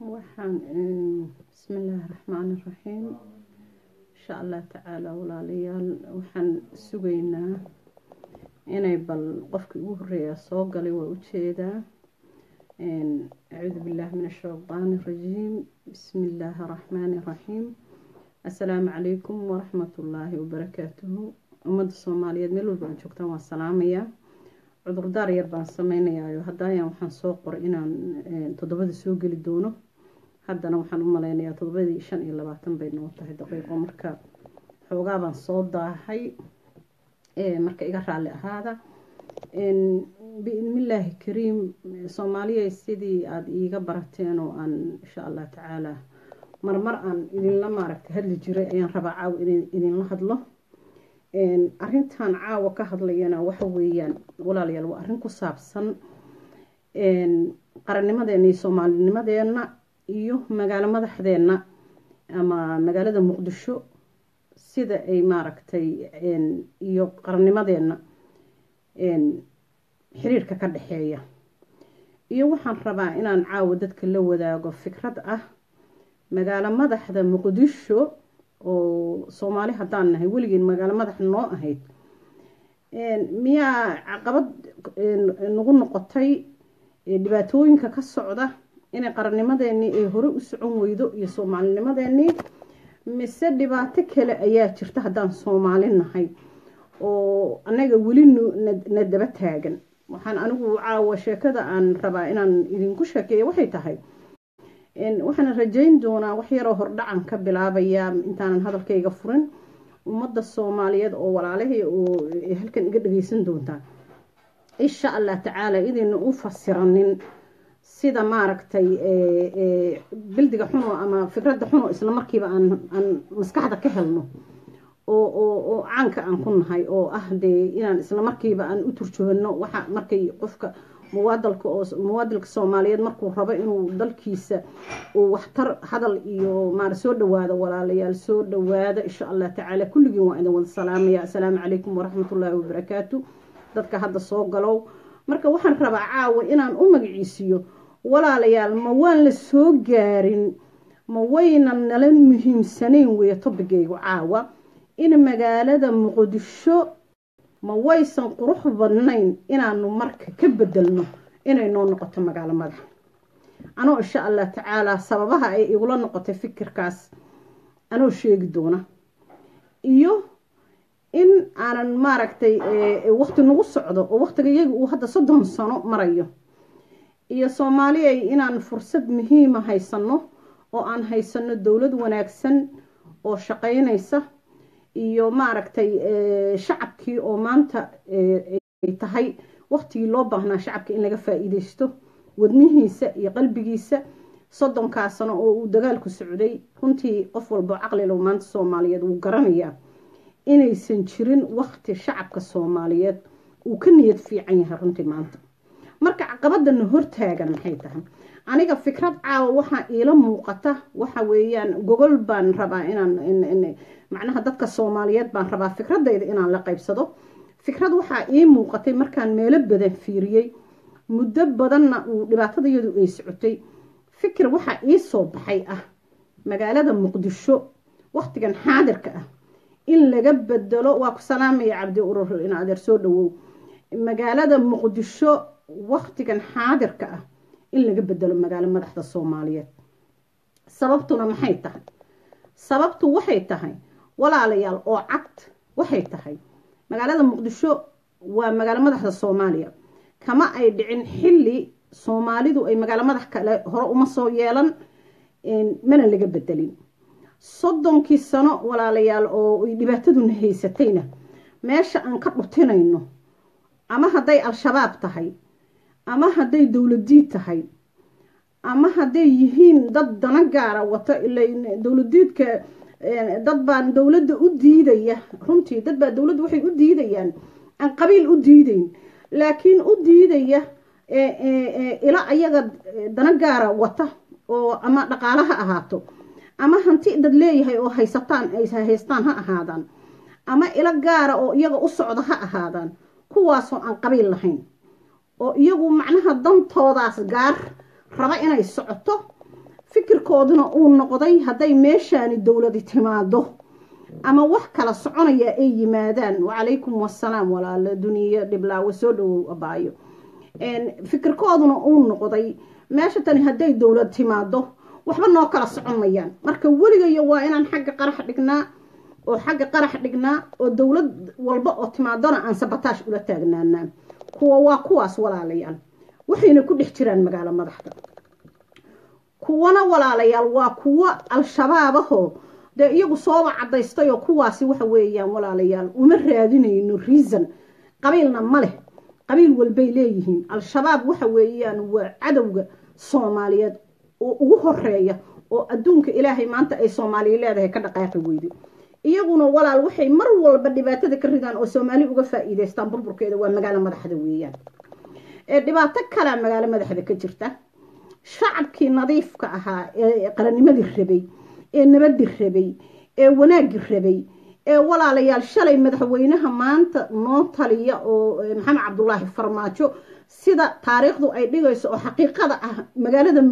waxaan bismillaahi raxmaani raxiim insha allah tacaala walaalayaal waxaan sugaynaa inay bal qofkii ugu horeeya soo galay waa ujeedaa acuudu billaahi min ashaydaani rajiim bismi illaahi raxmaani raxiim assalaamu calaykum waraxmatullaahi wabarakaatuhu ummadda soomaaliyeed meel walba aad joogtaan waan salaamayaa cudurdaar yar baan sameynayaayo haddayaan waxaan soo qoray inaan toddobada soo geli doono haddana waxaan u maleynayaa toddobadii shan iyo labaatan bay noo tahay daqiiqo marka xoogaa baan soo daahay marka iga raalli ahaada biidnillaahi kariim soomaaliya sidii aada iiga barateen oo aan insha allah tacaala marmar aan idinla maaragta hadli jiray ayaan rabaa caawa in idinla hadlo arintan caawa ka hadlayana waxa weeyaan walaalayaal waa arrin ku saabsan qarannimadeena iyo soomaalinimadeena iyo magaalo madaxdeena ama magaalada muqdisho sida ay maaragtay iyo qarannimadeena xiriirka ka dhexeeya iyo waxaan rabaa inaan caawa dadka la wadaago fikrad ah magaalo madaxda muqdisho oo soomaali haddaan nahay weligeen magaalo madax noo ahayd miyaa caqabad nagu noqotay dhibaatooyinka ka socda inay qarannimadeenii ay hore u socon weydo iyo soomaalinimadeenii mise dhibaato kale ayaa jirta haddaan soomaali nahay oo anaga weli na daba taagan waxaan anigu caawa sheekada aan rabaa inaan idinku sheekeeya waxay tahay waxaan rajayn doonaa wax yaroo hordhacan ka bilaabaya intaanan hadalkayga furin ummadda soomaaliyeed oo walaalahii oo halkan iga dhageysan doontaa insha allah tacaala idayna u fasiranin sida maaragtay bildiga xuno ama fikradda xuno isla markiiba aan maskaxda ka helno oo caanka aan ku nahay oo ah dee inaan isla markiiba aan u turjoogano waxa markay qofka muwaadalka oo muwaadilka soomaaliyeed markuu rabo inuu dalkiisa uu waxtar hadal iyo maar soo dhawaado walaalayaal soo dhawaada insha allah tacaala kulligiin waa idin wada salaamaya assalaamu calaykum waraxmatullaahi wabarakaatu dadka hadda soo galow marka waxaan rabaa caawa inaan u magaciisiyo walaalayaal ma waan la soo gaarin ma waynan nala muhiimsanayn weeye tobigaygu caawa in magaalada muqdisho ma waysan qurux badnayn inaanu marka ka bedelno inay noo noqoto magaalo madax anoo insha allah tacaalaa sababaha ay igula noqotay fikirkaas anoo sheegi doona iyo in aanan maaragtay waqti nagu socdo oo waqtiga iyaga uu hadda soddon sano marayo iyo soomaaliyay inaan fursad muhiima haysano oo aan haysano dowlad wanaagsan oo shaqaynaysa iyo maaragtay shacabkii oo maanta ay tahay waqtigii loo baahnaa shacabka in laga faa-iideysto wadnihiisa iyo qalbigiisa soddonkaa sano oo uu dagaalku socday runtii qof walbo caqlilo maanta soomaaliyeed wuu garanayaa inaysan jirin waqti shacabka soomaaliyeed uu ka niyad fiican yahay runtii maanta marka caqabadana hortaagan maxay tahay aniga fikrad caawa waxaa iila muuqata waxa weeyaan gogol baan rabaa inaan macnaha dadka soomaaliyeed baan rabaa fikradayda inaan la qaybsado fikrad waxaa ii muuqatay markaan meelo badan fiiriyey muddo badanna uu dhibaatadayadu ay socotay fikir waxaa ii soo baxay ah magaalada muqdisho waqtigan xaadirka ah in laga bedelo waa ku salaamaya cabdi urur in adeer soo dhawow magaalada muqdisho waqtigan xaadirka ah in laga bedelo magaalo madaxda soomaaliyeed sababtuna maxay tahay sababtu waxay tahay walaalayaal oo cad waxay tahay magaalada muqdisho waa magaalo madaxda soomaaliya kama ay dhicin xilli soomaalidu ay magaalo madax kale hore uma soo yeelan mana laga bedelin soddonkii sano walaalayaal oo ay dhibaataduna haysatayna meesha aan ka dhutinayno ama hadday al-shabaab tahay ama hadday dowladiid tahay ama hadday yihiin dad dana gaara wato ila dowladiidka dad baan dowladda u diidaya runtii dad baa dowladda waxay u diidayaan aan qabiil u diidayn laakiin u diidaya ila ayaga dana gaara wata oo ama dhaqaalo ha ahaato ama hanti dad leeyahay oo haysataan ay haystaan ha ahaadaan ama ilo gaara oo iyaga u socdo ha ahaadaan kuwaasoo aan qabiil lahayn oo iyagu macnaha dantoodaas gaar raba inay socoto fikirkooduna uu noqday hadday meeshaani dowladi timaado ama wax kala soconaya ay yimaadaan wacalaykum wasalaam walaalo duniya dhiblaawe soo dhawow abaayo fikirkooduna uu noqday meesha tani hadday dowlad timaado waxba noo kala socon mayaan marka weligayo waa inaan xagga qarax dhignaa oo xagga qarax dhignaa oo dowlad walba oo timaadona aan sabataash ula taagnaanaa kuwa waa kuwaas walaalayaal waxayna ku dhex jiraan magaalo madaxda kuwana walaalayaal waa kuwa al-shabaabahoo dee iyagu sooba cadaystay oo kuwaasi waxa weeyaan walaalayaal uma raadinayno reason qabiilna ma leh qabiil walbay leeyihiin al-shabaab waxa weeyaan waa cadowga soomaaliyeed oo ugu horeeya oo adduunka ilaahay maanta ay soomaaliya leedahay ka dhaqaaqi weyday iyaguna walaal waxay mar walba dhibaatada ka ridaan oo soomaali uga faa'iidaystaan burburkeeda waa magaalo madaxda weeyaan dhibaato kalea magaalo madaxda ka jirta shacabkii nadiifka ahaa ee qarannimadii rabay ee nabadii rabay ee wanaagii rabay ee walaalayaal shalay madaxweynaha maanta noo taliya oo maxamed cabdulaahi farmaajo sida taariikhdu ay dhigayso oo xaqiiqada ah magaalada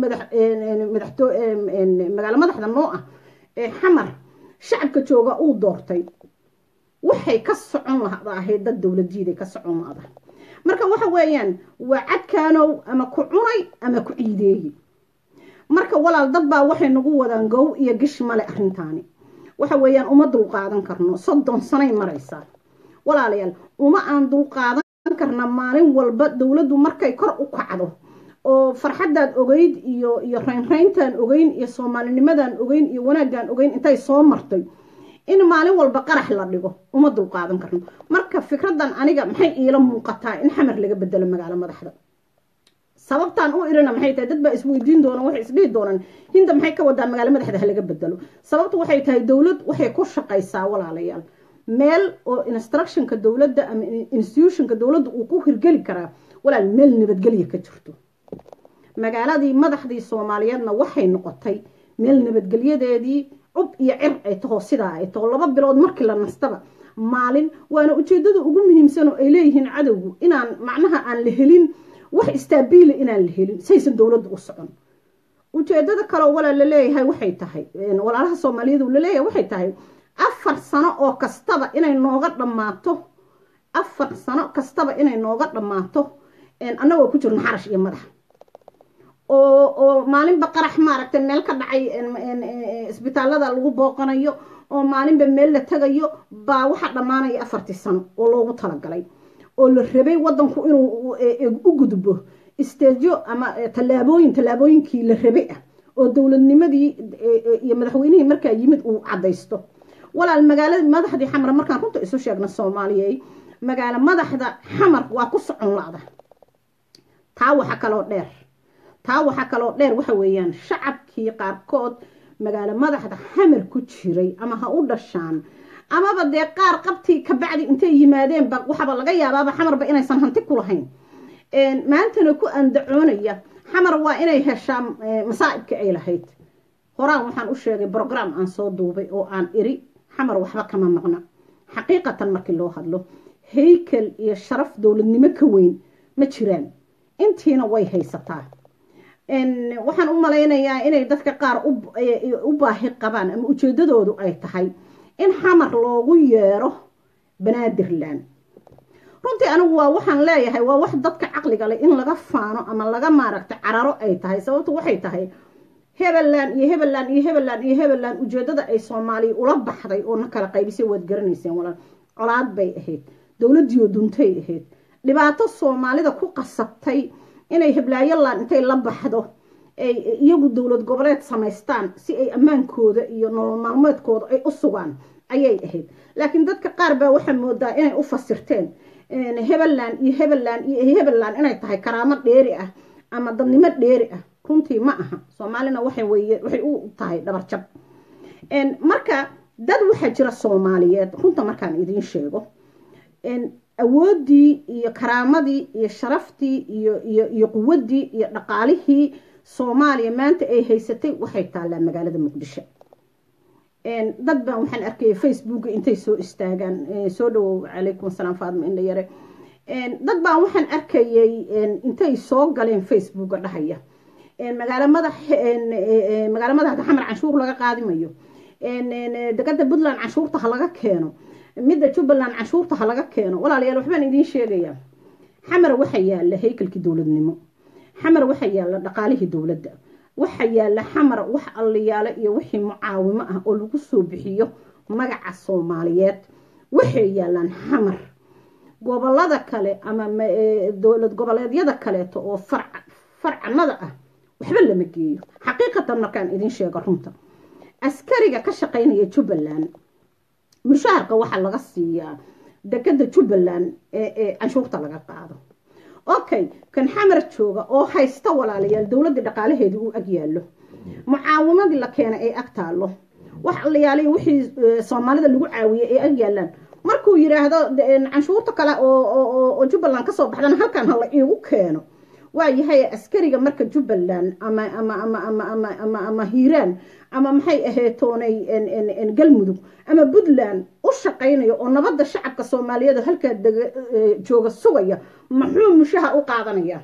magaalo madaxda noo ah ee xamar shacabka jooga uu doortay waxay ka socon lahdahay dad dowladiiday ka socon lahda marka waxa weeyaan waa cadkaanow ama ku cunay ama ku ciideeyey marka walaal dad baa waxay nagu wadaan gow iyo gish male arrintaani waxa weeyaan uma dulqaadan karno soddon sanay maraysaa walaalayaal uma aan dulqaadan karna maalin walba dowladdu markay kor u kacdo oo farxaddaad ogeyd iyo iyo raynrayntaan ogeyn iyo soomaalinimadaan ogeyn iyo wanaaggaan ogeyn intay soo martay in maalin walba qarax la dhigo uma dulqaadan karno marka fikraddan aniga maxay iila muuqataa in xamar laga bedelo magaalo madaxda sababtaan u irina maxay tahay dad baa isweydiin doona waxay isdhihi doonaan hinda maxay ka wadaa magaalo madaxda ha laga bedelo sababtu waxay tahay dowlad waxay ku shaqaysaa walaalayaal meel oo instructionka dowladda ama institutionka dowladda uu ku hirgeli karaa walaal meel nabadgelya ka jirto magaaladii madaxdii soomaaliyeedna waxay noqotay meel nabadgelyadeedii cub iyo cir ay taho sidaa ay taho laba bilood markii la nastaba maalin waana ujeedada ugu muhiimsan oo ay leeyihiin cadowgu inaan macnaha aan la helin wax istaabiila inaan la helin saysan dowladda u socon ujeedada kaleo walaal laleeyahay waxay tahay walaalaha soomaaliyeed laleeyahay waxay tahay afar sano oo kastaba inay nooga dhammaato afar sano kastaba inay nooga dhammaato annagoo ku jirno xarash iyo madax oo oo maalinba qarax maaragtay meel ka dhacay isbitaallada lagu booqanayo oo maalinba meel la tagayo baa waxaa dhammaanaya afartii sano oo loogu talagalay oo la rabay wadanku inuu u gudbo isteejo ama tallaabooyin tallaabooyinkii la rabay ah oo dowladnimadii iyo madaxweynihii markaa yimid uu caddaysto walaal magaalada madaxdii xamar markaan runta isu sheegna soomaaliyey magaalo madaxda xamar waa ku socon la-da taa waxa kaloo dheer taa waxaa kaloo dheer waxa weeyaan shacabkii qaarkood magaalo madaxda xamar ku jiray ama ha u dhashaan amaba dee qaar qabtii kabacdi intay yimaadeenba waxaaba laga yaabaaba xamarba inaysan hanti ku lahayn maantana ku andacoonaya xamar waa inay heshaa masaa'ibka ay lahayd horaan waxaan u sheegay brogram aan soo duubay oo aan iri xamar waxba kama maqna xaqiiqatan markii loo hadlo haykel iyo sharaf dowladnimo ka weyn ma jiraan intiina way haysataa waxaan u malaynayaa inay dadka qaar u baahi qabaan ama ujeedadoodu ay tahay in xamar loogu yeero banaadirland runtii anigu waa waxaan leeyahay waa wax dadka caqliga leh in laga faano ama laga maaragta cararo ay tahay sababtu waxay tahay hebeland iyo hebeland iyo hebeland iyo hebeland ujeedada ay soomaaliya ula baxday oo na kala qaybisay waad garanayseen walaal colaad bay ahayd dowladdiioo duntay ahayd dhibaato soomaalida ku qasabtay inay heblaayoland intay la baxdo ay iyagu dowlad goboleed samaystaan si ay ammaankooda iyo nolol maalmeedkooda ay u sugaan ayay ahayd laakiin dadka qaar baa waxaa moodaa inay u fasirteen hebeland iyo hebeland iyo hebeland inay tahay karaamo dheeri ah ama dadnimo dheeri ah runtii ma aha soomaalina waxay waxay u tahay dhabarjab marka dad waxaa jira soomaaliyeed runta markaan idiin sheego awooddii iyo karaamadii iyo sharaftii iyo iyo iyo quwaddii iyo dhaqaalihii soomaaliya maanta ay haysatay waxay taallaa magaalada muqdisho dad baan waxaan arkayay facebooka intay soo istaagaan soo dhawow calaykum asalaam faadma indha yare dad baan waxaan arkayay intay soo galeen facebooka dhahaya magaalo madax magaalo madaxda xamar canshuur laga qaadimayo dekada puntland canshuurta ha laga keeno midda jubbaland canshuurta ha laga keeno walaalayaal waxbaan idiin sheegayaa xamar waxa yaala haykalkii dowladnimo xamar waxa yaala dhaqaalihii dowladda waxa yaala xamar wax alliyaalo iyo wixii mucaawimo ah oo lagu soo bixiyo magaca soomaaliyeed waxay yaalaan xamar gobolada kale ama dowlad goboleedyada kaleeto oo farcanada ah waxba lama geeyo xaqiiqatan markaan idiin sheego runta askariga ka shaqaynaya jubbaland mushaharka waxaa laga siiyaa dekada jubbaland ee canshuurta laga qaado okay kan xamar jooga oo haysta walaalayaal dowladda dhaqaalaheedii uu ag yaallo mucaawimadii la keenay ee ag taallo wax allayaaliy wixii soomaalida lagu caawiyey ee ag yaalaan markuu yidhaahdo canshuurta kale oo jubbaland kasoo baxdana halkan hala iigu keeno waayahay askariga marka jubbaland ama ama ama ama ama ama ama hiiraan ama maxay aheetoonay galmudug ama puntland u shaqaynayo oo nabadda shacabka soomaaliyeed halkaa jooga sugaya muxuu mushaha u qaadanayaa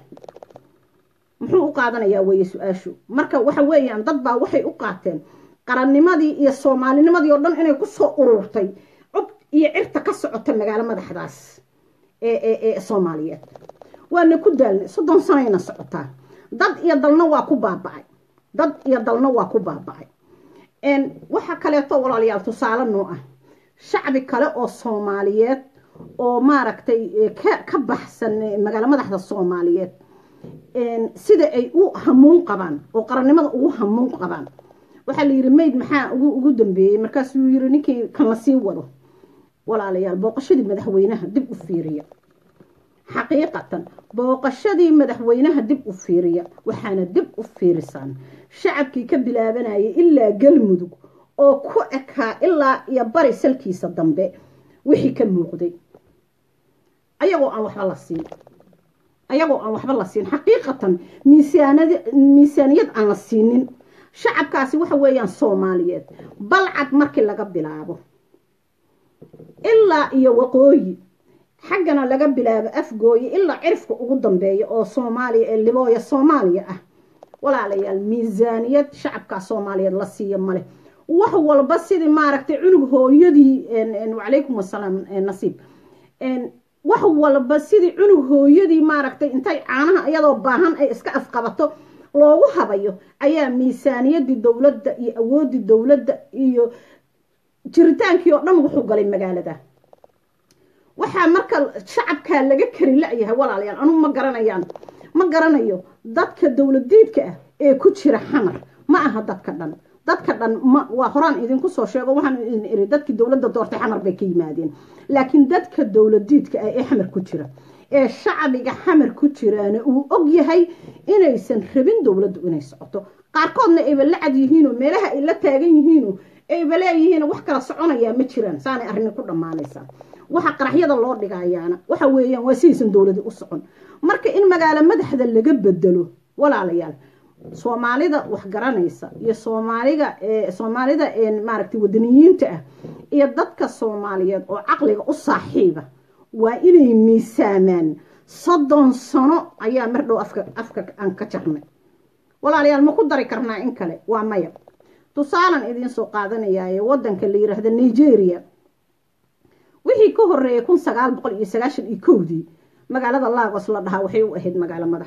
muxuu u qaadanayaa weeye su-aashu marka waxa weeyaan dad baa waxay u qaateen qarannimadii iyo soomaalinimadii oo dhan inay kusoo ururtay cub iyo cirta ka socota magaalo madaxdaas ee soomaaliyeed waana ku daalnay soddon sanayna socotaa dad iyo dalna waa ku baaba'ay dad iyo dalna waa ku baaba'ay waxa kaleeto walaalayaal tusaale noo ah shacbi kale oo soomaaliyeed oo maaragtay ka baxsan magaalo madaxda soomaaliyeed sida ay u hamuun qabaan oo qarannimada ugu hamuun qabaan waxaa la yidhi mayd maxaa ugu dambeeyey markaasuu yiri ninkii kan la sii wado walaalayaal booqashadii madaxweynaha dib u fiiriya xaqiiqatan booqashadii madaxweynaha dib u fiiriya waxaana dib u fiirisaan shacabkii ka bilaabanayay ilaa galmudug oo ku ekaa ilaa iyo bari salkiisa dambe wixii ka muuqday ayagoo aan waxba la siin ayagoo aan waxba la siin xaqiiqatan miisaaniyad aan la siinin shacabkaasi waxa weeyaan soomaaliyeed balcad markii laga bilaabo ilaa iyo waqooyi xaggana laga bilaabo afgooye ilaa cirifka ugu dambeeya oo soomaaliya ee libooya soomaaliya ah walaalayaal miisaaniyad shacabkaa soomaaliyeed la siiya male wax walba sidii maaragtay cunug hooyadii wacalaykum wasalaam nasiib wax walba sidii cunug hooyadii maaragtay intay caanaha iyadoo baahan ay iska afqabato loogu habayo ayaa miisaaniyadii dowladda iyo awooddii dowladda iyo jiritaankii oo dhan wuxuu galay magaalada waxaa marka shacabkaa laga kari la-yahay walaalayaal anugu ma garanayaan ma garanayo dadka dowladiidka ah ee ku jira xamar ma aha dadka dhan dadka dhan ma waa horaan idinku soo sheego waxaan idin iri dadkii dowladda doortay xamar bay ka yimaadeen laakiin dadka dowladiidka ah ee xamar ku jira ee shacbiga xamar ku jiraana uu og yahay inaysan rabin dowladdu inay socoto qaarkoodna ayba la cad yihiinoo meelaha ay la taagan yihiinoo ayba leeyihiin wax kala soconayaa ma jiraan saanay arrini ku dhammaanaysaa waxa qaraxyada loo dhigayaana waxa weeyaan waa sidaysan dowladi u socon marka in magaalo madaxda laga bedelo walaalayaal soomaalida wax garanaysa iyo soomaaliga soomaalida maaragtay wadaniyiinta ah iyo dadka soomaaliyeed oo caqliga u saaxiiba waa inay miisaamaan soddon sano ayaa mar dhow afka afka aan ka jarnay walaalayaal ma ku dari karnaa in kale waa maya tusaalan idiin soo qaadanayaaye waddanka la yiraahda nigeria wixii ka horeeyay kun sagaal boqol iyo sagaashan iyo kowdii magaalada lagos la dhahaa waxay u ahayd magaalo madax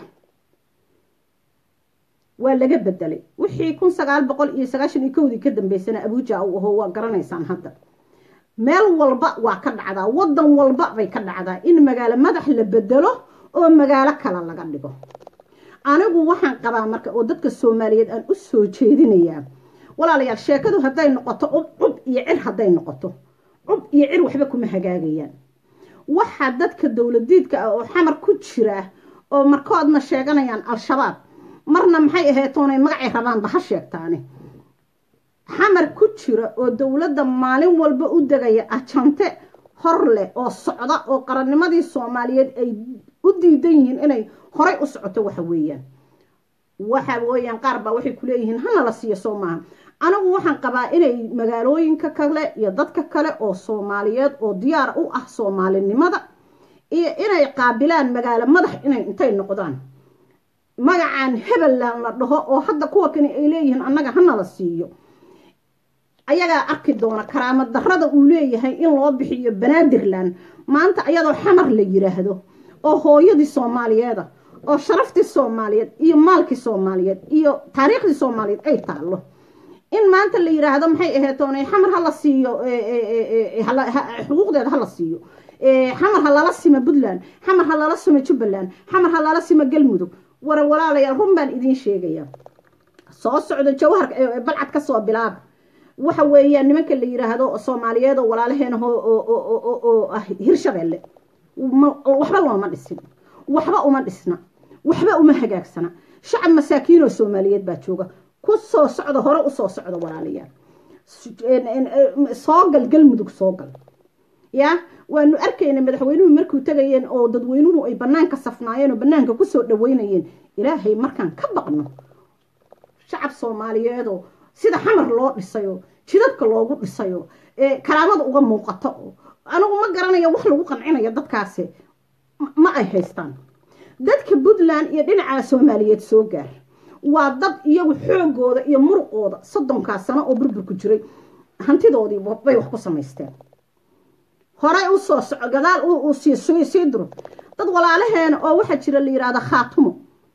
waa laga bedelay wixii kun sagaal boqol iyo sagaashan iyo kowdii ka dambeysana abuja u aho waa garanaysaan hadda meel walba waa ka dhacdaa waddan walba bay ka dhacdaa in magaalo madax la bedelo oo magaalo kale laga dhigo anigu waxaan qabaa marka oo dadka soomaaliyeed aan u soo jeedinayaa walaalayaal sheekadu hadday noqoto cub iyo cir hadday noqoto cub iyo cir waxba kuma hagaagayaan waxaa dadka dowladiidka ah oo xamar ku jira oo markoodna sheeganayaan al-shabaab marna maxay aheetoonay magacay rabaanba ha sheegtaane xamar ku jira oo dowladda maalin walba u degaya ajante hor leh oo socda oo qarannimadii soomaaliyeed ay u diidan yihiin inay horay u socoto waxa weeyaan waxa weeyaan qaar baa waxay kuleeyihiin hana la siiyo soo maaha anigu waxaan qabaa inay magaalooyinka kale iyo dadka kale oo soomaaliyeed oo diyaar u ah soomaalinimada iyo inay qaabilaan magaalo madax inay intay noqdaan magacaan hebelan la dhaho oo hadda kuwa kani ay leeyihiin annaga hanala siiyo ayagaa arki doona karaama darada uu leeyahay in loo bixiyo banaadirland maanta ayadoo xamar la yiraahdo oo hooyadii soomaaliyeeda oo sharaftii soomaaliyeed iyo maalkii soomaaliyeed iyo taariikhdii soomaaliyeed ay taallo in maanta la yiraahdo maxay aheetoona xamar hala siiyo xuquuqdeeda hala siiyo xamar ha lala sima puntland xamar ha lala sima jubbaland xamar ha lala sima galmudug wara walaalayaal run baan idiin sheegaya soo socdo jawhar balcad ka soo bilaaba waxa weeyaan nimanka la yiraahdo soomaaliyeed oo walaalaheena oo ah hirshabeelle waxba looma dhisin waxba uma dhisna waxba uma hagaagsana shacab masaakiinoo soomaaliyeed baa jooga ku soo socda hore usoo socda walaalayaal soo gal galmudug soo gal ya waanu arkayna madaxweynuhu markuu tegayeen oo dadweynuhu ay banaanka safnaayeen oo banaanka kusoo dhaweynayeen ilaahay markaan ka baqno shacab soomaaliyeedoo sida xamar loo dhisayo jidadka loogu dhisayo karaamada uga muuqato oo anigu ma garanayo wax lagu qancinayo dadkaasi ma ay haystaan dadka puntland iyo dhinaca soomaaliyeed soo gaar waa dad iyagu xoogooda iyo muruqooda soddonkaa sano oo burburku jiray hantidoodii bay wax ku samaysteen horey u soo soco gadaal uu sii duro dad walaalaheena oo waxaa jira la yidhaahda khaatumo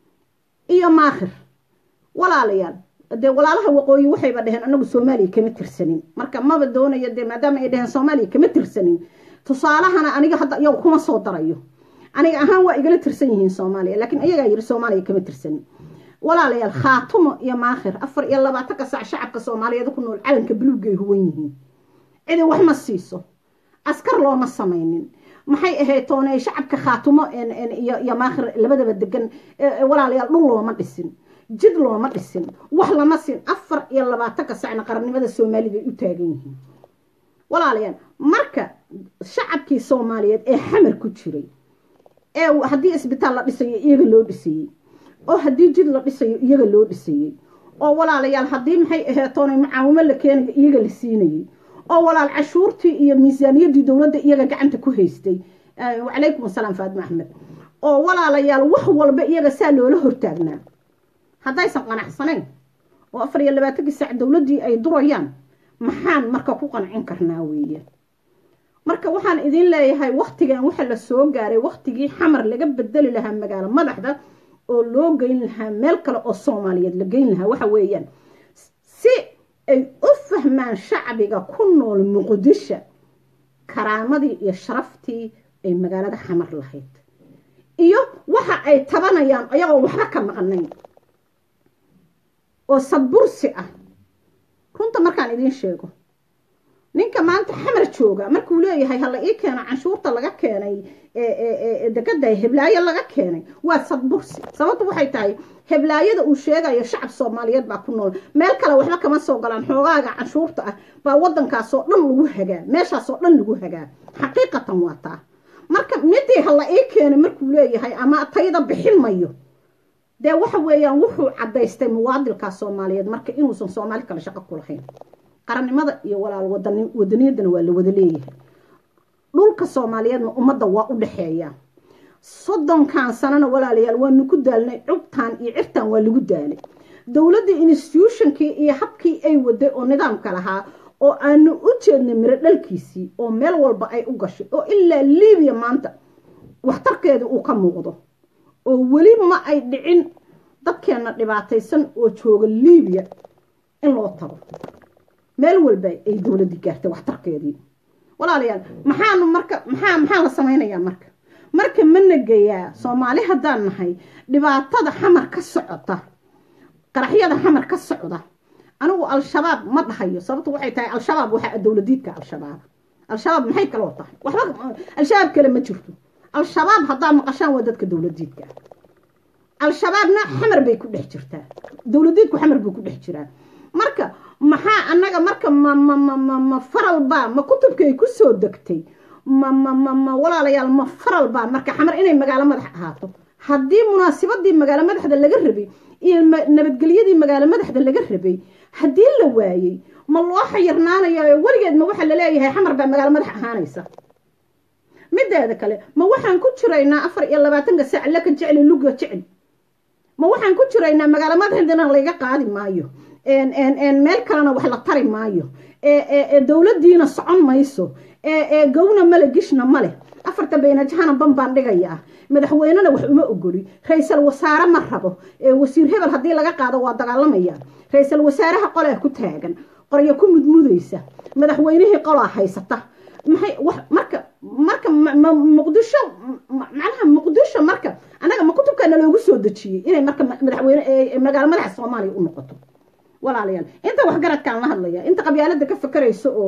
iyo maakhir walaalayaal dee walaalaha waqooyi waxayba dhaheen anagu soomaaliya kama tirsanin marka maba doonayo dee maadaama ay dhaheen soomaaliya kama tirsanin tusaalahana aniga hadda iyagu kuma soo darayo aniga ahaan waa igala tirsan yihiin soomaaliya laakiin iyagaa yiri soomaaliya kama tirsanin walaalayaal khaatumo iyo maakhir afar iyo labaatanka sac shacabka soomaaliyeed ku nool calanka buluugay huwan yihiin cidi wax ma siiso askar looma samaynin maxay ahayd toonay shacabka khaatumo iyo maakhir labadaba degan walaalayaal dhul looma dhisin jid looma dhisin wax lama siin afar iyo labaatanka sacna qarannimada soomaalida ay u taagan yihiin walaalayaal marka shacabkii soomaaliyeed ee xamar ku jiray ee haddii isbitaal la dhisayo iyaga loo dhisayey oo haddii jid la dhisayo iyaga loo dhisayey oo walaalayaal haddii maxay ahayd toonay mucaawimo la keenayo iyaga la siinayey oo walaal cashuurtii iyo miisaaniyaddii dowladda iyaga gacanta ku haystay wacalaykum asalaam faadima axmed oo walaalayaal wax walba iyaga saa loola hortaagnaa haddaysan qanacsanayn oo afar iyo labaatankii saac dowladdii ay durayaan maxaan marka ku qancin karnaa weeye marka waxaan idin leeyahay waktigan waxa la soo gaaray waktigii xamar laga bedeli lahaa magaalo madaxda oo loo geyn lahaa meel kale oo soomaaliyeed la geyn lahaa waxa weeyaan si ay u fahmaan shacbiga ku nool muqdisho karaamadii iyo sharaftii ay magaalada xamar lahayd iyo waxa ay tabanayaan ayagoo waxba ka maqnayn oo sadbursi ah runta markaan idiin sheego ninka maanta xamar jooga markuu leeyahay hala ii keeno canshuurta laga keenay dekada heblaayo laga keenay waa sadbursi sababtu waxay tahay heblaayada uu sheegayo shacab soomaaliyeed baa ku nool meel kale waxba kama soo galaan xoogaaga canshuurta ah baa wadankaasoo dhan lagu hagaa meeshaasoo dhan lagu hagaa xaqiiqatan waa taa marka midii hala ii keenay markuu leeyahay ama tayda bixin mayo dee waxa weeyaan wuxuu cadaystay muwaadilkaa soomaaliyeed marka inuusan soomaali kale shaqo ku lahayn qarannimada iyo walaal wadaniyadana waa la wada leeyahay dhulka soomaaliyeedna ummadda waa u dhexeeya soddonkan sanana walaalayaal waanu ku daalnay cubtaan iyo cirtaan waa lagu daalay dowladda institutionkii iyo habkii ay waday oo nidaamka lahaa oo aanu u jeednay miro dhalkiisii oo meel walba ay u gashay oo ilaa libiya maanta waxtarkeeda uu ka muuqdo oo weli ma ay dhicin dadkeenna dhibaataysan oo jooga libiya in loo tago meel walba ay dowladdii gaartay waxtarkeedii walaalayaal maxaanu marka maxaa maxaa la samaynayaa marka marka ma negayaa soomaali haddaan nahay dhibaatada xamar ka socota qaraxyada xamar ka socda anigu al-shabaab ma dhahayo sababtu waxay tahay al-shabaab waxaa dowladiidka al-shabaab al-shabaab maxay kaloo tahay waxba al-shabaab kale ma jirto al-shabaab haddaa maqashaan waa dadka dowladiidka al-shabaabna xamar bay ku dhex jirtaa dowladiidku xamar buu ku dhex jiraa marka maxaa annaga marka ma ma ma ma ma faral baa ma kutubkay ku soo degtay ma ma ma ma walaalayaal ma faral baa marka xamar inay magaalo madax ahaato haddii munaasibadii magaalo madaxda laga rabay iyo nabadgelyadii magaalo madaxda laga rabay haddii la waayey ma loo xayirnaanayo weligeed ma waxaa laleeyahay xamar baa magaalo madax ahaanaysa mideeda kale ma waxaan ku jiraynaa afar iyo labaatanka saac laka jecli luga jecel ma waxaan ku jiraynaa magaalo madaxdina layga qaadi maayo meel kalena wax la tari maayo dowladdiina socon mayso gowna male gishna male afarta baynajahana ban baan dhigayaa madaxweynena wax uma ogoli ra-iisal wasaare ma rabo wasiir hebel haddii laga qaado waa dagaalamaya ra-iisal wasaaraha qolaa ku taagan qoryo ku mudmudaysa madaxweynihii qolaa haysata maxay wax marka marka muqdisho macnaha muqdisho marka annaga ma kutubkana loogu soo dejiyey inay marka madaxweyne magaalo madaxa soomaaliya u noqoto walaalayaal inta waxgaradkaan la hadlaya inta qabyaalada ka fakarayso oo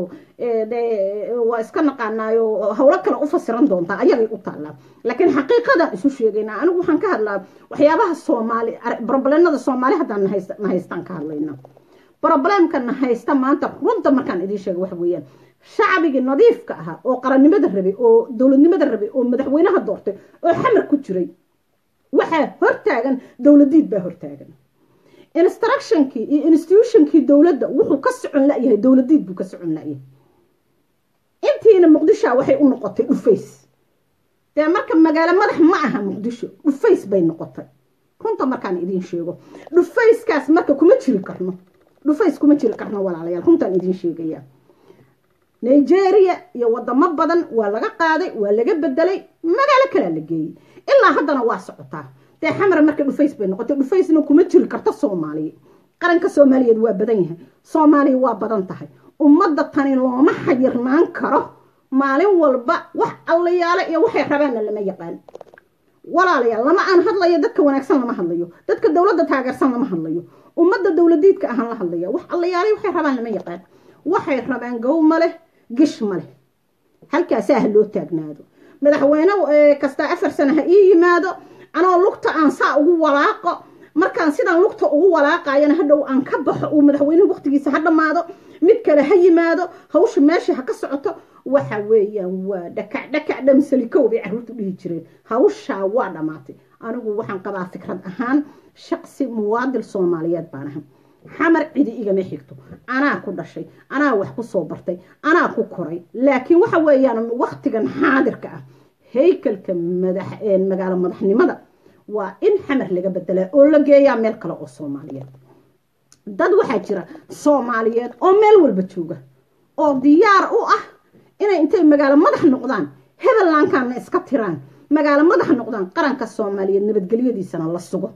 waa iska naqaanaayo howlo kale u fasiran doontaa ayagay u taallaa laakiin xaqiiqadan isu sheegaynaa anigu waxaan ka hadlaa waxyaabaha soomaali broblemada soomaali haddaan na haystaan ka hadlayna broblemka na haysta maanta runta markaan idiin sheega waxa weeyaan shacbigii nadiifka ahaa oo qarannimada rabay oo dowladnimada rabay oo madaxweynaha doortay oo xamar ku jiray waxaa hortaagan dowladiid baa hortaagan instructionkii iyo institutionkii dowladda wuxuu ka socon layahay dowladiid buu ka socon layahay intiina muqdishoa waxay u noqotay dhufays dee marka magaalo madax ma aha muqdisho dhufays bay noqotay runta markaan idiin sheego dhufayskaas marka kuma jiri karno dhufays kuma jiri karno walaalayaal runtaan idiin sheegaya nigeria iyo wadamo badan waa laga qaaday waa laga bedelay magaalo kalea la geeyey ilaa haddana waa socotaa dee xamar marka dhufays bay noqotay dhufaysna kuma jiri karto soomaaliya qaranka soomaaliyeed waa badan yahay soomaaliya waa badan tahay ummadda tani looma xayirnaan karo maalin walba wax allayaale iyo waxay rabaanna lama yaqaan walaalayaal lama aan hadlayo dadka wanaagsan lama hadlayo dadka dowladda taageersan lama hadlayo ummadda dowladiidka ahaan la hadlaya wax allayaale waxay rabaan lama yaqaan waxay rabaan gow ma leh gish ma leh halkaasaa ha loo taagnaado madaxweyne kastaa afar sana ha ii yimaado anoo lugta aan saa ugu walaaqo markaan sidaan lugta ugu walaaqayana hadhow aan ka baxo uu madaxweynuhu waqtigiisa ha dhammaado mid kale ha yimaado hawsha meesha ha ka socoto waxa weeyaan waa dhakac dhakac dhamsalikow bay carruurtu dhihi jireen hawshaa waa dhammaatay anigu waxaan qabaa fikrad ahaan shaqsi muwaadil soomaaliyeed baan ahay xamar cidi igama xigto anaa ku dhashay anaa wax ku soo bartay anaa ku koray laakiin waxa weeyaan waqtigan xaadirka ah haykalka madax magaalo madaxnimada waa in xamar laga bedelaa oo la geeyaa meel kale oo soomaaliyeed dad waxaa jira soomaaliyeed oo meel walba jooga oo diyaar u ah inay intay magaalo madax noqdaan hebellankaana iska tiraan magaalo madax noqdaan qaranka soomaaliyeed nabadgelyadiisana la sugo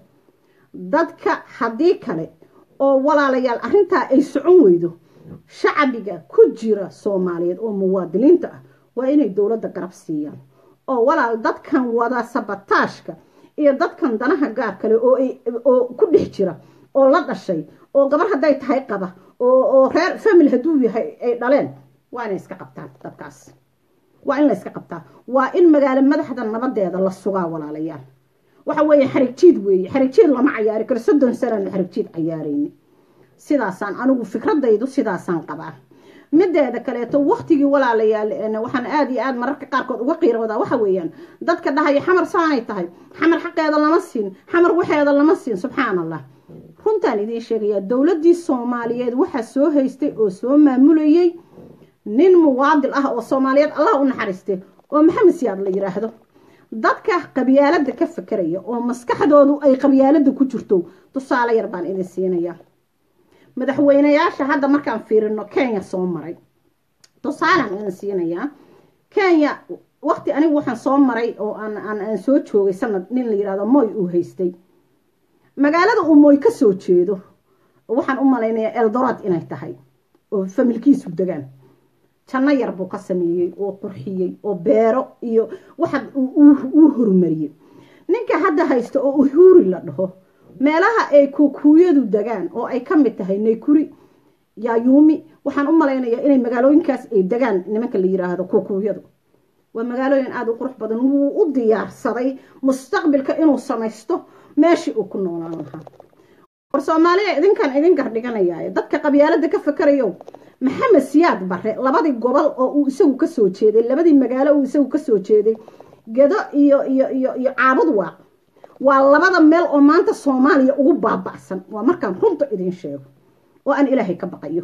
dadka haddii kale oo walaalayaal arrintaa ay socon weydo shacbiga ku jira soomaaliyeed oo muwaadiniinta ah waa inay dowladda garab siiyaan oo walaal dadkan wada sabataashka iyo dadkan danaha gaar kale oo ku dhex jira oo la dhashay oo gabar hadday tahay qaba oo reer family hadduu yahay ay dhaleen waa inay iska qabtaan dadkaas waa in la iska qabtaa waa in magaalo madaxda nabadeeda la sugaa walaalayaal waxa weeye xarigjiid weeye xarigjiid lama cayaari karo soddon sanana xarigjiid cayaarayni sidaasaan anigu fikradaydu sidaasaan qabaa mideeda kaleeto waktigii walaalayaal waxaan aada iyo aada mararka qaarkood uga qiiroodaa waxa weeyaan dadka dhahaya xamar saanay tahay xamar xaqeeda lama siin xamar waxeeda lama siin subxaan allah runtaan idiin sheegayaa dowladdii soomaaliyeed waxaa soo haystay oo soo maamulayey nin muwaadil ah oo soomaaliyeed allah u naxariistay oo maxamed siyaad la yidhaahdo dadka qabyaalada ka fakeraya oo maskaxdoodu ay qabyaalada ku jirto tusaale yar baan idin siinayaa madaxweyneyaasha hadda markaan fiirino kenya soo maray tusaalaan idin siinayaa kenya waqti anigu waxaan soo maray oo aan soo joogay sanad nin la yidhahdo moy uu haystay magaalada uu moy ka soo jeedo waxaan u malaynayaa eldoraad inay tahay oo familkiisu degaan janno yar buu ka sameeyey oo qurxiyey oo beero iyo waxa uu horumariyey ninka hadda haysta oo uhuri la dhaho meelaha ay kukuuyadu degaan oo ay ka mid tahay naykuri yaayuumi waxaan u malaynayaa inay magaalooyinkaas ay degaan nimanka la yiraahdo kukuuyadu waa magaalooyin aada u qurux badan wuu u diyaarsaday mustaqbilka inuu samaysto meeshii uu ku noolaan lahaa war soomaaliya idinkan idin gardhiganaya dadka qabyaalada ka fakarayo maxamed siyaad bare labadii gobol oo uu isagu kasoo jeeday labadii magaalo uu isagu kasoo jeeday gedo iyo iyo iyo iyo caabud waaq waa labada meel oo maanta soomaaliya ugu baaba'san waa markaan runta idin sheego oo aan ilaahay ka baqayo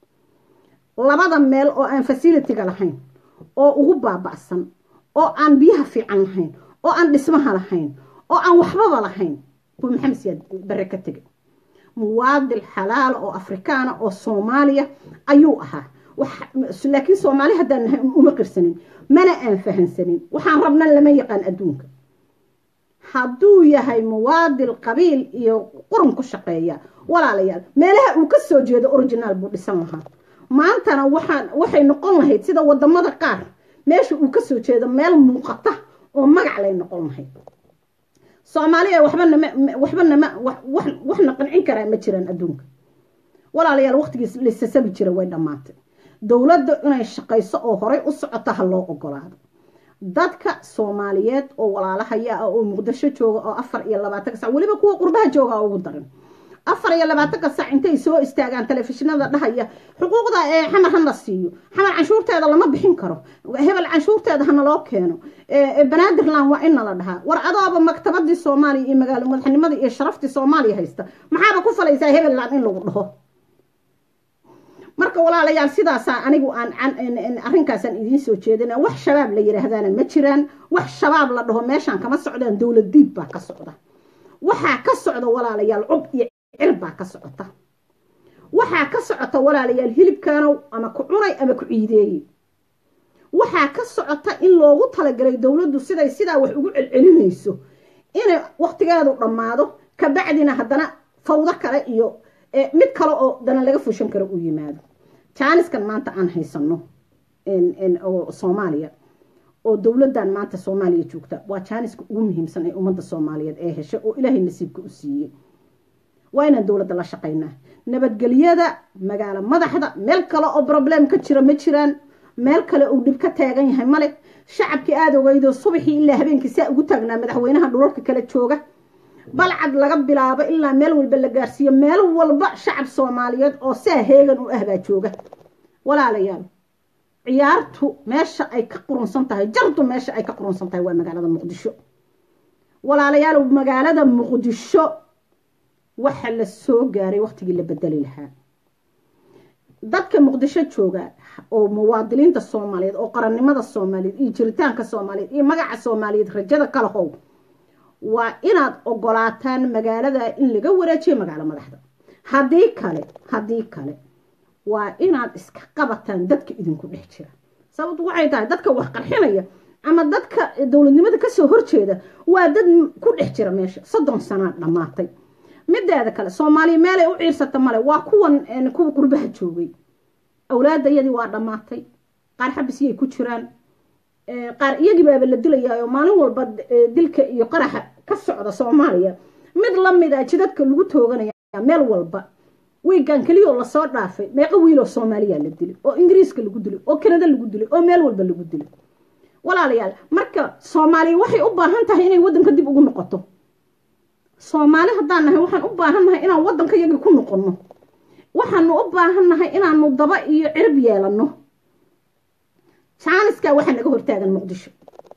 labada meel oo aan fasilitiga lahayn oo ugu baaba'san oo aan biyaha fiican lahayn oo aan dhismaha lahayn oo aan waxbaba lahayn kuwa maxamed siyaad bare ka tegay muwaadil xalaala oo afrikaana oo soomaaliya ayuu ahaa laakiin soomaali haddaan nahay uma qirsanin mana aan fahansanin waxaan rabna lama yaqaan adduunka hadduu yahay muwaadil qabiil iyo qurun ku shaqeeya walaalayaal meelaha uu ka soo jeedo originaal buu dhisan lahaa maantana waxaan waxay noqon lahayd sida wadamada qaar meesha uu ka soo jeedo meel muuqata oo magac lay noqon lahayd soomaaliya waxba nama waxba nama waxna qancin karaa ma jiraan adduunka walaalayaal waqtigiis lisasabi jira way dhammaatay dowladda inay shaqayso oo horay u socota ha loo ogolaado dadka soomaaliyeed oo walaalahaya ah oo muqdisho jooga oo afar iyo labaatanka sac weliba kuwa qurbaha jooga ugu daran afar iyo labaatanka sac intay soo istaagaan telefishinada dhahaya xuquuqda ee xamar hana siiyo xamar canshuurteeda lama bixin karo hebel canshuurteeda hana loo keeno banaadirland waa in nala dhahaa war adooba maktabadii soomaaliya iyo magaalo madaxnimadii iyo sharaftii soomaaliya haysta maxaaba ku falaysaa hebelland in lagu dhaho marka walaalayaal sidaasaa anigu aan arrinkaasaan idiin soo jeedina wax shabaab la yidhaahdaana ma jiraan wax shabaab la dhaho meeshaan kama socdaan dowlad diid baa ka socda waxaa ka socda walaalayaal cub iyo cir baa ka socota waxaa ka socota walaalayaal hilibkaanow ama ku cunay ama ku ciideeyey waxaa ka socota in loogu talagalay dowladdu siday sidaa wax ugu celcelinayso inay waqtigeedu dhammaado kabacdina haddana fawdo kale iyo mid kale oo dana laga fushan karo uu yimaado jaaniskan maanta aan haysano oo soomaaliya oo dowladdan maanta soomaaliya joogta waa jaaniska ugu muhiimsan ee ummadda soomaaliyeed ee heshay oo ilaahay nasiibka u siiyey waa inaan dowladda la shaqaynaa nabadgelyada magaalo madaxda meel kale oo problem ka jira ma jiraan meel kale uu dhib ka taagan yahay male shacabkii aada ogeydoo subaxii ilaa habeenkii saa ugu taagnaa madaxweynaha dhulalka kale jooga balcad laga bilaabo ilaa meel walba la gaarsiiyo meel walba shacab soomaaliyeed oo saa heegan u ah baa jooga walaalayaal ciyaartu meesha ay ka qurunsan tahay jardu meesha ay ka qurunsan tahay waa magaalada muqdisho walaalayaal magaalada muqdisho waxa la soo gaaray waqtigii la bedeli lahaa dadka muqdisho jooga oo muwaadiliinta soomaaliyeed oo qarannimada soomaaliyeed iyo jiritaanka soomaaliyeed iyo magaca soomaaliyeed rajada kala how waa inaad ogolaataan magaalada in laga wareejiyo magaalo madaxda haddii kale haddii kale waa inaad iska qabataan dadka idinku dhex jira sababtu waxay tahay dadka wax qarxinaya ama dadka dowladnimada kasoo horjeeda waa dad ku dhex jira meesha soddon sanaa dhammaatay mideeda kale soomaaliya meelay u ciirsata male waa kuwan kuwa qurbaha joogay awlaadayadii waa dhammaatay qaar xabisiyay ku jiraan qaar iyagii baaba la dilayaayo maalin walba dilka iyo qaraxa ka socda soomaaliya mid lamid a jidadka lagu tooganaya meel walba wiigan keliyoo lasoo dhaafay meeqo wiiloo soomaaliya la dilay oo ingiriiska lagu dilay oo kanada lagu dilay oo meel walba lagu dilay walaalayaal marka soomaaliya waxay u baahan tahay inay waddanka dib ugu noqoto soomaali haddaan nahay waxaan u baahan nahay inaan waddanka yagii ku noqonno waxaanu u baahan nahay inaanu daba iyo cirib yeelanno jaaniskaa waxaa naga hortaagan muqdisho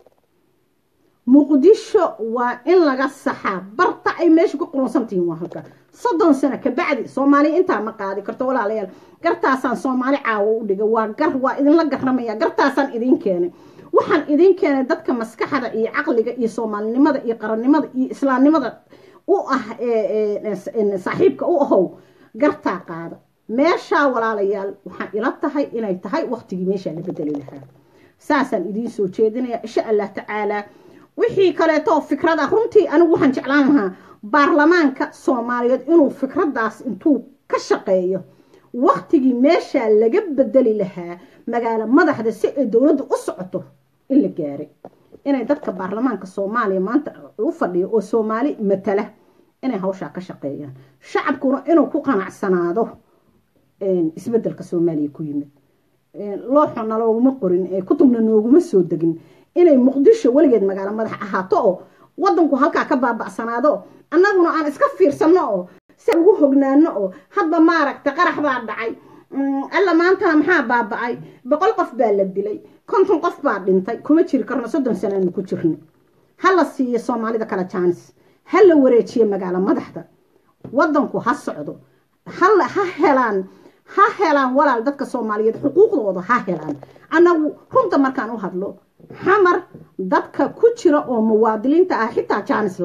muqdisho waa in laga saxaa barta ay meesha ku qurunsantihiin waa halka soddon sano kabacdi soomaaliya intaa ma qaadi karto walaalayaal gartaasaan soomaali caawo u dhigay waa gar waa idinla garramaya gartaasaan idiin keenay waxaan idiin keenay dadka maskaxda iyo caqliga iyo soomaalinimada iyo qarannimada iyo islaamnimada u ah saaxiibka u ahow gartaa qaada meeshaa walaalayaal waxaan ila tahay inay tahay waqtigii meeshaa la bedeli lahaa saasaan idiin soo jeedinaya insha allah tacaalaa wixii kaleeto fikrada runtii anigu waxaan jeclaan lahaa baarlamaanka soomaaliyeed inuu fikraddaas intuu ka shaqeeyo waqtigii meeshaa laga bedeli lahaa magaalo madaxda si ay dowladda u socoto in la gaaray inay dadka baarlamaanka soomaaliya maanta u fadhiyo oo soomaali matala inay hawshaa ka shaqeeyaan shacabkuna inuu ku qanacsanaado isbedelka soomaaliya ku yimid looxona looguma qorin kutubna nooguma soo degin inay muqdisho weligeed magaalo madax ahaato oo wadanku halkaa ka baaba'sanaado annaguna aan iska fiirsanno oo si ugu hognaano oo hadba maaragta qarax baa dhacay alla maantana maxaa baaba'ay boqol qof baa la dilay konton qof baa dhintay kuma jiri karno soddon sanaanu ku jirno ha la siiyo soomaalida kale jaanis ha la wareejiyo magaalo madaxda wadanku ha socdo ha helaan ha helaan walaal dadka soomaaliyeed xuquuqdooda ha helaan annagu runta markaan u hadlo xamar dadka ku jira oo muwaadiliinta ah xitaa jaanisla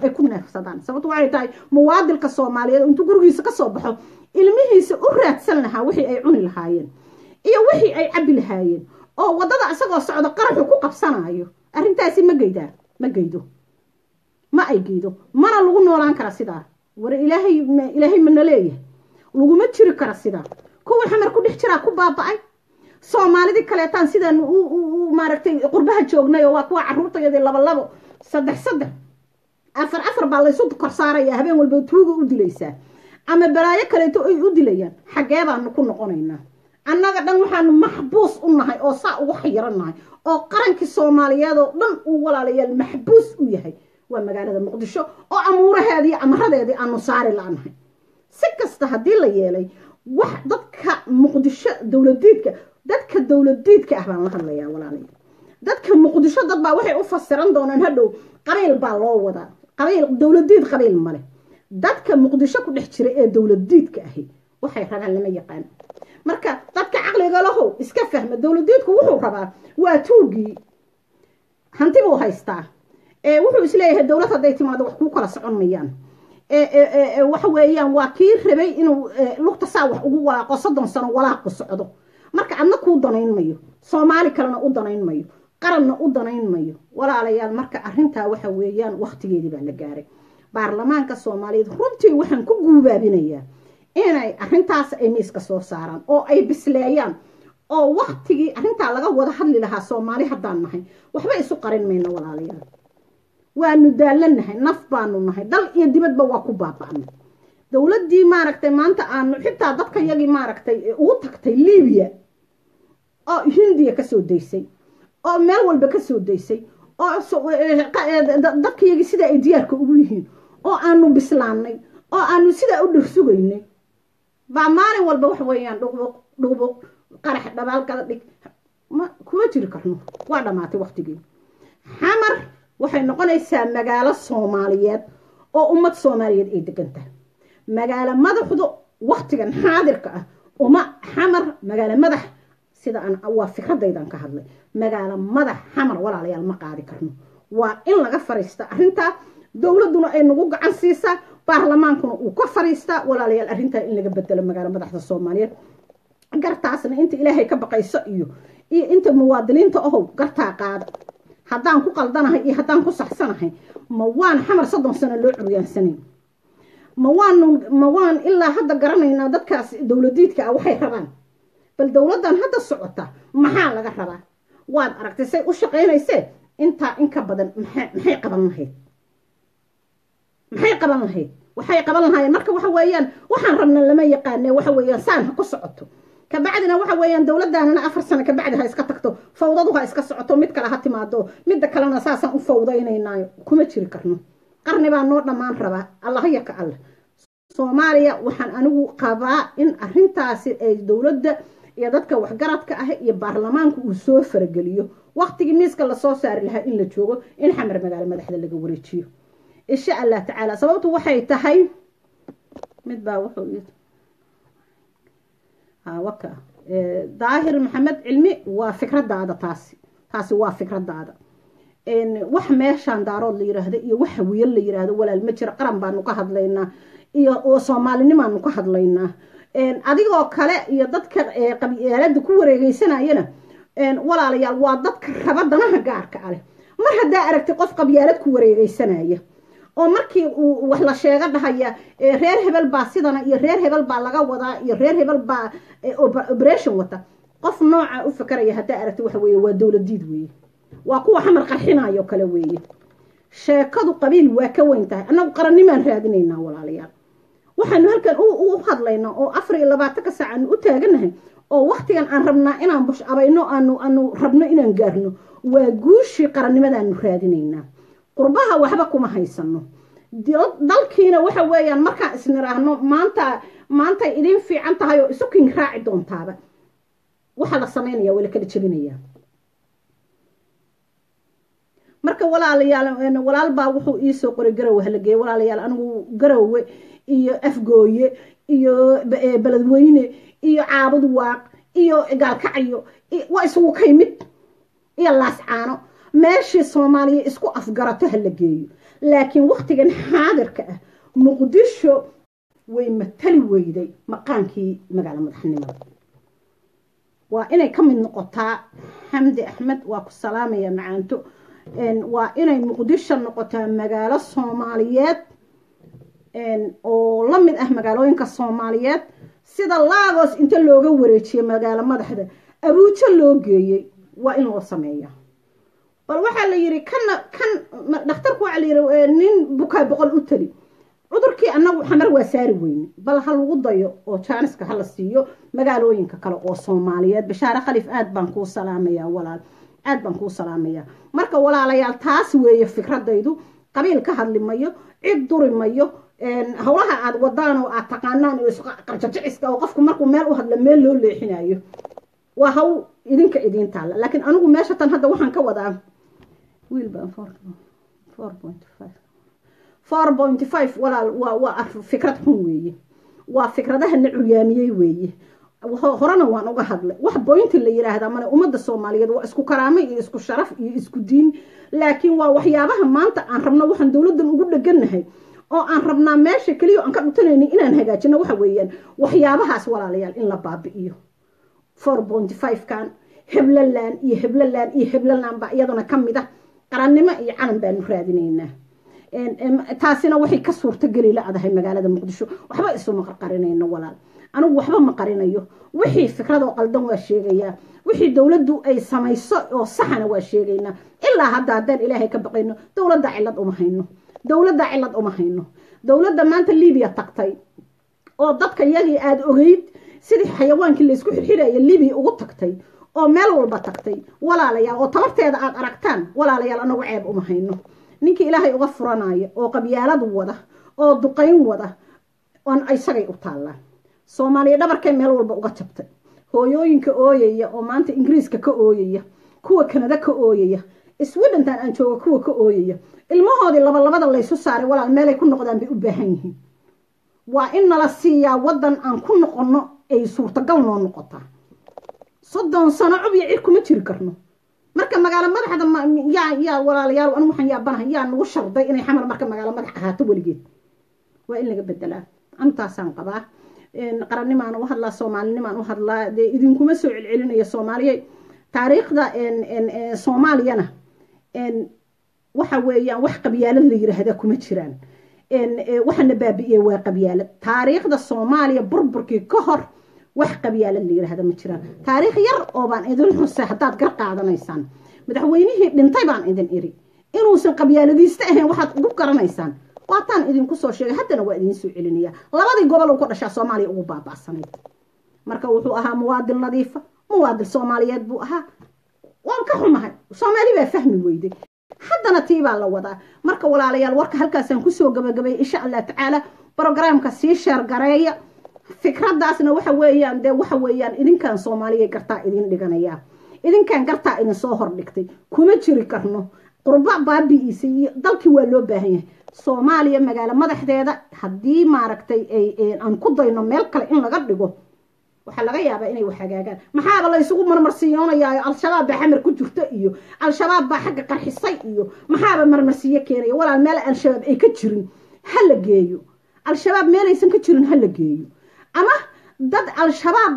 ay ku neefsadaan sababto waxay tahay muwaadilka soomaaliyeed intuu gurigiisa kasoo baxo ilmihiisa u raadsan lahaa wixii ay cuni lahaayeen iyo wixii ay cabi lahaayeen oo waddada isagoo socdo qaraxu ku qabsanayo arrintaasi ma geydaa ma geydo ma ay geydo mana lagu noolaan kara sidaa war ilaahay ilaahay mana leeyahay laguma jiri kara sidaa kuwa xamar ku dhex jiraa ku baaba-ay soomaalidii kaleetaan sidaan maaragtay qurbaha joognay oo waa kuwa caruurtayadii laba labo saddex saddex afar afar baa laysu kor saaraya habeen walba tuuga u dilaysaa ama balaayo kaleeto ay u dilayaan xaggee baanu ku noqonaynaa annaga dhan waxaanu maxbuus u nahay oo saa ugu xayiran nahay oo qarankii soomaaliyeed oo dhan uu walaalayaal maxbuus u yahay waa magaalada muqdisho oo amuuraheedii amaradeedii aanu saari la-nahay si kasta haddii la yeelay wax dadka muqdisho dowladiidka dadka dowladiidka ah baan la hadlayaa walaalayaal dadka muqdisho dad baa waxay u fasiran doonaan hadhow qabiil baa loo wadaa qabiil dowladiid qabiil male dadka muqdisho ku dhex jira ee dowladiidka ahi waxay rabaan lama yaqaan marka dadka caqliga lahow iska fahma dowladiidku wuxuu rabaa waa tuugii hanti buu haystaa wuxuu isleeyahay dowlad hadday timaado wax kuu kala socon mayaan waxa weeyaan waa kii rabay inuu lugta saa wax ugu walaaqo soddon sano walaaqu socdo marka adna kuu danayn mayo soomaali kalena u danayn mayo qaranna u danayn mayo walaalayaal marka arrintaa waxa weeyaan wakhtigeedii baa la gaaray baarlamaanka soomaaliyeed runtii waxaan ku guubaabinayaa inay arrintaas ay miiska soo saaraan oo ay bisleeyaan oo waktigii arrintaa laga wada hadli lahaa soomaali haddaan nahay waxba isu qarin mayno walaalayaal waanu daalanahay naf baanu nahay dal iyo dibadba waa ku baaba'nay dowladdii maaragtay maanta aanu xitaa dadka yagii maaragtay ugu tagtay libiya oo hindiya kasoo daysay oo meel walba kasoo daysay oo dadka yagii sidaa ay diyaarka ugu yihiin oo aanu bislaannay oo aanu sidaa u dhirsugaynay baa maalin walba wax weeyaan dhuqbuq dhuqbuq qarax dhabaalkada dhig ma kuma jiri karno waa dhammaatay waktigii xamar waxay noqonaysaa magaalo soomaaliyeed oo ummad soomaaliyeed ay degan tahay magaalo madaxdu waktigan xaadirka ah uma xamar magaalo madax sida aan waa fikradaydan ka hadlay magaalo madax xamar walaalayaal ma qaadi karno waa in laga fariista arrintaa dowladduna ay nagu gacan siisaa baarlamaankuna uu ka fariistaa walaalayaal arrintaa in laga bedelo magaalo madaxda soomaaliyeed gartaasna inta ilaahay ka baqayso iyo iyo inta muwaadiniinta ahow gartaa qaada haddaan ku qaldanahay iyo haddaan ku saxsanahay ma waan xamar soddon sano loo curyaansanayn ma waanu ma waan ilaa hadda garanaynaa dadkaas dowladiidka ah waxay rabaan bal dowladdan hadda socota maxaa laga rabaa waad aragtay say u shaqaynaysee intaa in ka badan maxay qaban lahayd maxay qaban lahayd waxay qaban lahaayeen marka waxa weeyaan waxaan rabna lama yaqaane waxa weeyaan saan ha ku socoto kabacdina waxa weeyaan dowladdaanana afar sano kabacdi ha iska tagto fawdadu ha iska socoto mid kale ha timaado midda kalena saasaan u fawdaynaynaayo kuma jiri karno qarni baa noo dhammaan rabaa allahya ka alle soomaaliya waxaan anigu qabaa in arintaasi ay dowladda iyo dadka waxgaradka ah iyo baarlamaanku uu soo farageliyo waktigii miiska lasoo saari lahaa in la joogo in xamar magaalo madaxda laga wareejiyo insha allah tacaala sababtu waxay tahay mid baa wuxuu waka daahir maxamed cilmi waa fikradaada taasi taasi waa fikradaada wax meeshaan daarood la yiraahdo iyo wax hawiye la yiraahdo walaal ma jiro qaran baanu ka hadlaynaa iyo oo soomaalinimaanu ka hadlaynaa adigoo kale iyo dadka qabyaalada ku wareegeysanayana walaalayaal waa dadka raba danaha gaarka aleh mar haddaa aragtay qof qabyaalad ku wareegeysanaya oo markii uu wax la sheego dhahaya reer hebel baa sidana iyo reer hebel baa laga wadaa iyo reer hebel baa operation wata qof nooca u fakaraya haddaa aragtay waxa weeye waa dowladiid weeye waa kuwa xamar qarxinayo kale weeye sheekadu qabiil waa ka weyn tahay annagu qarannimaan raadinaynaa walaalayaal waxaanu halkan u hadlaynaa oo afar iyo labaatanka saac aanu u taaganahay oo waktigan aan rabnaa inaan bush abayno aanu aanu rabno inaan gaarno waa guushii qarannimadaanu raadinaynaa qurbaha waxba kuma haysano dalkiina waxa weeyaan markaan isniraahno maanta maantay idin fiican tahay oo isu king raaci doontaaba waxaa la samaynaya waa la kala jebinayaa marka walaalayaal walaal baa wuxuu iisoo qoray garowe halageeye walaalayaal anigu garowe iyo afgooye iyo beledweyne iyo caabud waaq iyo gaalkacyo waa isugu kay mid iyo laascaano meeshii soomaaliya isku afgarato ha la geeyo laakiin wakhtigan xaadirka ah muqdisho way matali weyday maqaankii magaalo madaxnimada waa inay ka mid noqotaa xamdi axmed waa ku salaamaya macaanto waa inay muqdisho noqotaa magaalo soomaaliyeed oo la mid ah magaalooyinka soomaaliyeed sida laagos inta looga wareejiyey magaalo madaxda abuujo loo geeyey waa in loo sameeya bal waxaa la yidhi kana kan dhakhtarku waxaa la yidhi nin bukaa boqol u tali cudurkii annagu xamar waa saari weyne bal ha lagu dayo oo jaaniska hala siiyo magaalooyinka kale oo soomaaliyeed bashaare khalif aad baan kuu salaamayaa walaal aad baan kuu salaamayaa marka walaalayaal taas weeye fikradaydu qabiil ka hadli mayo cid duri mayo howlaha aad wadaan oo aad taqaanaan oo qarjajiciska oo qofku markuu meel u hadla meel loo leexinayo waa haw idinka idiin taalla laakiin anigu meesha tan hadda waxaan ka wadaa wiil baan four point five four point five walaal waa waa fikrad xun weeye waa fikradaha la curyaamiyey weeye horena waan uga hadlay wax boynti la yiraahdaa male ummadda soomaaliyeed waa isku karaamo iyo isku sharaf iyo isku diin laakiin waa waxyaabaha maanta aan rabno waxaan dowladdan ugu dhegannahay oo aan rabnaa meesha keliya aan ka dhutanaynin inaan hagaajino waxa weeyaan waxyaabahaas walaalayaal in la baabi'iyo four point five kan heblaland iyo heblaland iyo heblaland baa iyaduna ka mid ah qarannimo iyo calan baanu raadinaynaa taasina waxay ka suurtogeli la-dahay magaalada muqdisho waxba isuma qarqarinayno walaal anigu waxba ma qarinayo wixii fikradoo qaldan waa sheegayaa wixii dowladdu ay samayso oo saxana waa sheegaynaa ilaa hadda haddaan ilaahay ka baqayno dowladda cilad uma hayno dowladda cilad uma hayno dowladda maanta libiya tagtay oo dadka iyagii aada ogeyd sidii xayawaankii laysku xirxiraya libiya ugu tagtay oo meel walba tagtay walaalayaal oo tabarteeda aada aragtaan walaalayaal anagu ceeb uma hayno ninkii ilaahay uga furanaya oo qabyaalad wada oo duqayn wada on isagay u taallaan soomaaliya dhabarkay meel walba uga jabtay hooyooyinka ooyaya oo maanta ingiriiska ka ooyaya kuwa kanada ka ooyaya swidhentan aan jooga kuwa ka ooyaya ilmahoodii labalabada laysu saaray walaal meelay ku noqdaan bay u baahan yihiin waa in nala siiyaa waddan aan ku noqonno ay suurtagal noo noqotaa soddon sano cub iyo cir kuma jiri karno marka magaalo madaxda yaa yaa walaalayaal anu waxaan yaabanahay yaa nagu sharday inay xamar marka magaalo madax ahaato weligeed waa in laga bedelaa antaasaan qabaa qarannimaan u hadlaa soomaalinimaan u hadlaa dee idinkuma soo celcelinaya soomaaliya taariikhda soomaaliyana waxa weeyaan wax qabyaalad la yiraahdaa kuma jiraan waxana baabi'iyey waa qabyaalad taariikhda soomaaliya burburkii ka hor wax qabyaalad la yiraahda ma jiraan taariikh yar oo baan idin xusay haddaad gar qaadanaysaan madaxweynihii dhintay baan idin iri inuusan qabyaaladiista ahayn waxaad ugu garanaysaan waataan idinku soo sheegay haddana waa idiin soo celinaya labadii gobol uu ka dhashaa soomaaliya ugu baaba'sanayd marka wuxuu ahaa muwaadin nadiifa muwaadin soomaaliyeed buu ahaa waan ka xumahay soomaali baa fahmi weyday haddana tii baa la wadaa marka walaalayaal warka halkaasaan kusoo gabagabay insha allah tacaala brogramka sii sheergareeya fikraddaasna waxa weeyaan dee waxa weeyaan idinkan soomaaliya gartaa idin dhiganayaa idinkan gartaa idin soo hordhigtay kuma jiri karno qurba baabi'iisa iyo dalkii waa loo baahan yahay soomaaliya magaalo madaxdeeda haddii maaragtay aan ku dayno meel kale in laga dhigo waxaa laga yaabaa inay wax hagaagaan maxaaba la ysugu marmarsiiyoonayaa al-shabaab baa xamar ku jirta iyo al-shabaab baa xagga qarxisay iyo maxaaba marmarsiiyo keenaya walaal meel al-shabaab ay ka jirin ha la geeyo al-shabaab meelaysan ka jirin ha la geeyo ama dad al-shabaab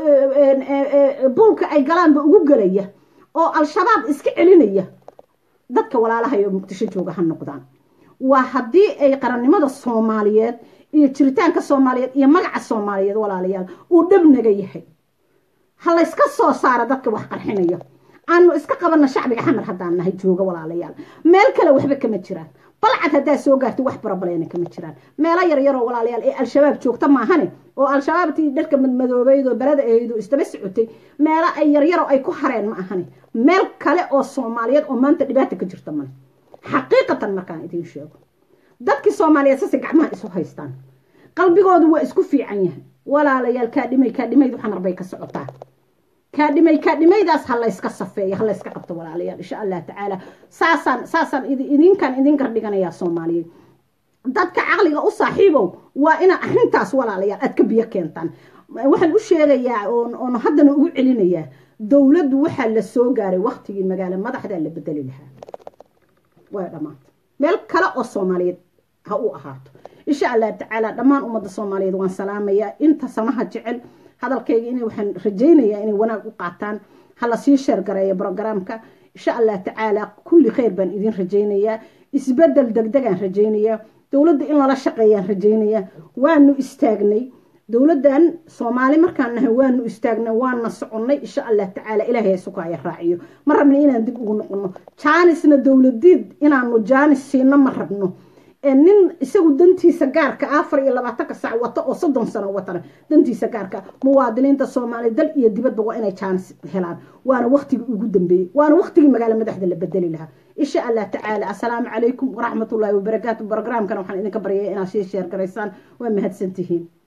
buulka ay galaanba ugu gelaya oo al-shabaab iska celinaya dadka walaalahay oo muqdisho jooga ha noqdaan waa haddii ay qarannimada soomaaliyeed iyo jiritaanka soomaaliyeed iyo magaca soomaaliyeed walaalayaal uu dhabnaga yahay ha layska soo saara dadka wax qarxinaya aanu iska qabanna shacbiga xamar haddaan nahay jooga walaalayaal meel kale waxba kama jiraan balcad haddaa soo gaarta wax barabaleena kama jiraan meelo yaryaroo walaalayaal ee al-shabaab joogta maahane oo al-shabaabtii dharka madmadoobeyd oo belada ahaydoo isdaba socotay meelo ay yaryaroo ay ku hareen ma ahane meel kale oo soomaaliyeed oo maanta dhibaata ka jirta male xaqiiqatan markaan idiin sheego dadkii soomaaliyeed sase gacmaha isu haystaan qalbigoodu waa isku fiican yahay walaalayaal kaadhimay kaadhimaydu xamar bay ka socotaa kaadhimay kaadhimaydaas ha layska safeeyo ha layska qabto walaalayaal insha allah tacaala saasaan saasaan idinkan idin gardhiganayaa soomaaliyeed dadka caqliga u saaxiibow waa ina arrintaas walaalayaal aad ka biyo keentaan waxaan u sheegayaa oon haddana ugu celinayaa dowladdu waxaa la soo gaaray waktigii magaalo madaxdaa la bedeli lahaa way dhammaantay meel kale oo soomaaliyeed ha u ahaato insha allah tacaala dhammaan ummadda soomaaliyeed waan salaamayaa inta samaha jecel hadalkayga in waxaan rajaynayaa inay wanaag u qaataan hala sii sheergareeya brogramka insha allah tacaala kulli khayr baan idin rajaynayaa isbedel degdegaan rajaynayaa dowladda in lala shaqeeyaan rajaynayaa waanu istaagnay dowladdan soomaali markaan nahay waanu istaagnay waana soconnay insha allah tacaala ilaahay sukaaya raaciyo ma rabno inaan dib ugu noqono jaanisna dowladiid inaanu jaanis siino ma rabno nin isagu dantiisa gaarka afar iyo labaatanka sac wato oo soddon sano watana dantiisa gaarka muwaadiniinta soomaaliya dal iyo dibadba waa inay jaanis helaan waana waktigii ugu dambeeyey waana waktigii magaalo madaxda la bedeli lahaa insha allah tacaala assalaamu calaykum waraxmatullaahi wabarakaatu brogramkana waxaan idinka baryaya inaad sii sheer garaysaan waa mahadsantihiin